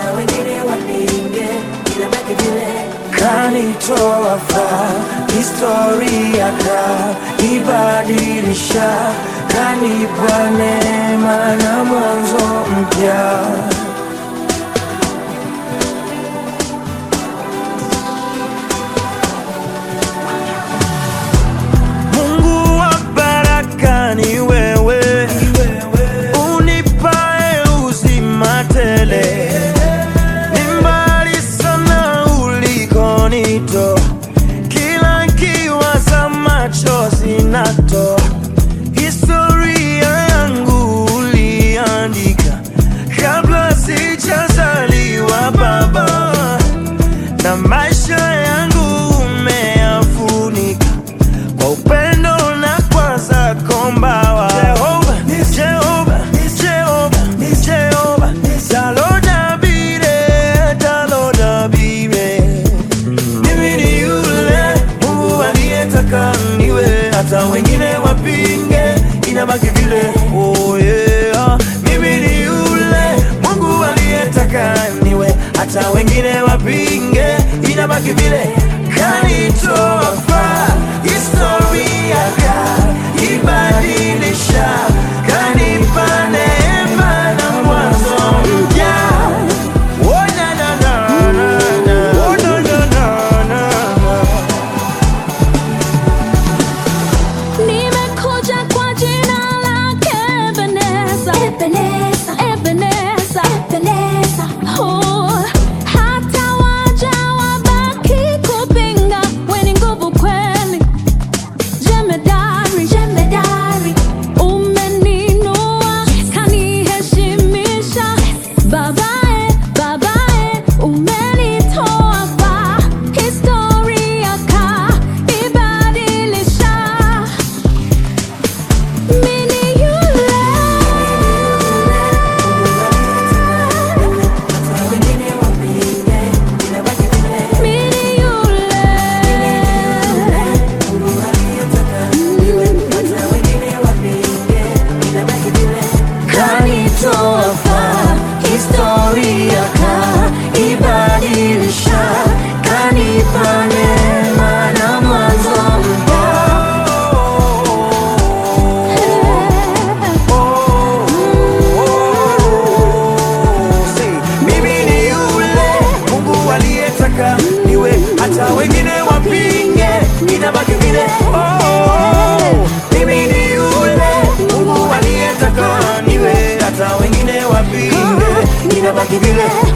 hata wengine wapinge, inabaki vile. kanitoa faa, historia ka ibadilisha, kanipa neema na mwanzo mpya. Mungu wa baraka ni wewe, unipae uzima tele. Ni mbali sana ulikonitoa, kila kiwaza machozi natoa. Historia yangu uliandika kabla sijazaliwa Baba, na maisha yangu umeyafunika kwa upendo na kwa zako mbawa. Jehova, Jehova, Jehova, Jehova, talodabire, talodabire. Mimi ni yule Mungu aliyetaka niwe, hata wengine wapinge, inabaki vile. Oh yeah. Mimi ni yule Mungu aliyetaka niwe, hata wengine wapinge, inabaki vile. Kanitoa faa, historia kaibadilisha, kanipa neema na mwanzo mpya. Oh, na, na, na, na, na. Oh, na, na, na, na, na. Nimekuja kwa jina lake Ebeneza. Ebeneza, Ebeneza. Ebeneza, Oh, hata waja wabaki kupinga, we ni nguvu kweli. Jemedari, jemedari, umeninua, kaniheshimisha. Babae, babae, umenitoa faa. Historia kaibadilisha. Mimi yule hata wengine wapinge, inabaki vile. Mimi yule Mungu aliyetaka niwe, hata wengine wapinge, inabaki vile. kanitoa faa, historia kaibadilisha, kanipa neema na mwanzo mpya. Say, Mimi ni yule Mungu aliyetaka niwe, hata wengine wapinge, inabaki vile. Oh, mimi ni yule Mungu aliyetaka niwe, hata wengine wapinge, inabaki vile.